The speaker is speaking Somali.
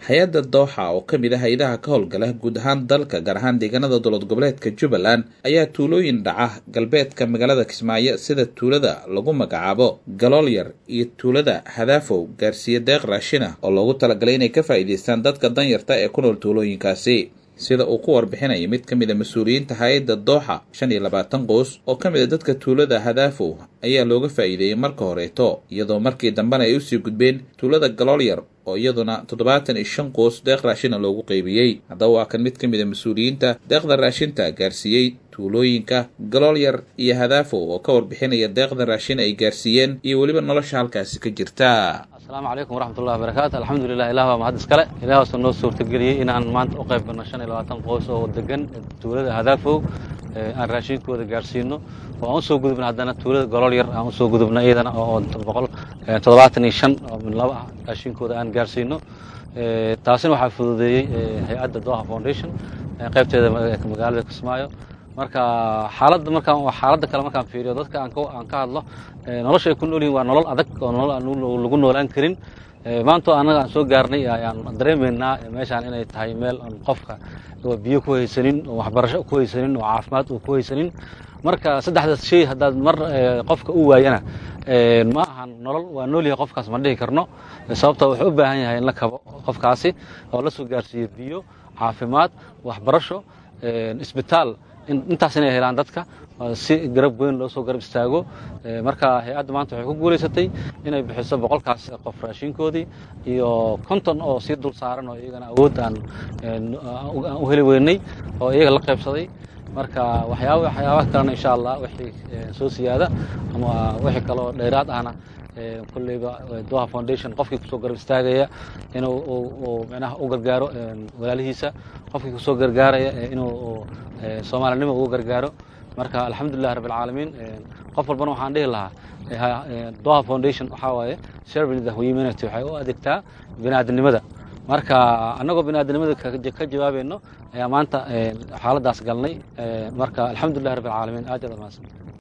hay-adda dooxa oo ka mid ah hay-adaha ka howlgala guud ahaan dalka gaar ahaan deegaanada dowlad goboleedka jubbaland ayaa tuulooyin dhaca galbeedka magaalada kismaayo sida tuulada lagu magacaabo galoolyar iyo tuulada hadaafow gaarsiiye deeq raashina oo loogu talagalay inay ka faa'iidaystaan dadka danyarta ee ku nool tuulooyinkaasi sida uu ku warbixinaya mid ka mid a mas-uuliyiinta hay-adda dooxa shan iyo labaatan qoys oo ka mid a dadka tuulada hadaafow ayaa looga faa'iideeyey marka horeeto iyadoo markii dambena ay usii gudbeen tuulada galoolyar oo iyaduna toddobaatan iyo shan qoys deeq raashina loogu qeybiyey haddaba waa kan mid ka mid a mas-uuliyiinta deeqda raashinta gaarsiiyey tuulooyinka galoolyar iyo hadaafow oo ka warbixinaya deeqda raashin ay gaarsiiyeen iyo weliba nolosha halkaasi ka jirta asalaamu calaykum waraxmatullahi wabarakaatu alxamdulilah ilah baa mahad iskale ilaah waasoo noo suurtageliyey inaan maanta u qayb galno shan iyo labaatan qoys oo degan tuulada hadaafow aan raashinkooda gaarsiino oo aan usoo gudubna haddana tuulada goloolyar aan usoo gudubna iyadana oo boqol toddobaatan iyo shan laba ah raashinkooda aan gaarsiino taasina waxaa fududeeyey hay-adda doha foundation qaybteeda magaalada kismaayo marka xaaladda markaan xaaladda kale markaan fiiriyo dadka aan aan ka hadlo nolosha ay ku nool yihin waa nolol adag oo nolol aan lagu noolaan karin maantoo annaga aan soo gaarnay ayaan dareemaynaa meeshaan inay tahay meel aan qofka biyo ku haysanin oo waxbarasho ku haysanin oo caafimaad uu ku haysanin marka saddexdaas shay haddaad mar qofka u waayana ma ahan nolol waa nool yahay qofkaas ma dhihi karno sababta wuxuu u baahan yahay in la kabo qofkaasi oo la soo gaarsiiyo biyo caafimaad waxbarasho isbitaal intaas inay helaan dadka si garab weyn loo soo garab istaago marka hay-adda maanta waxay ku guulaysatay inay bixiso boqolkaas qof raashinkoodii iyo konton oo sii dul saaran oo iyagana awood aan u heli weynay oo iyaga la qaybsaday marka waxyaaba waxyaabaha kalena insha allah wixii soo siyaada ama wixii kaloo dheeraad ahna kolleyba doha foundation qofkii kusoo garab istaagaya inuu micnaha u gargaaro walaalihiisa qofkii kusoo gargaaraya inuu soomaalinimo ugu gargaaro marka alxamdulilah rabb alcaalamiin qof walbana waxaan dhihi lahaa doha foundation waxaa waaye serving the humanity waxay u adeegtaa bini'aadanimada marka annagoo bini'aadanimada ka jawaabayno ayaa maanta xaaladdaas galnay marka alxamdulilah rabb alcaalamiin aad yaad amaadsan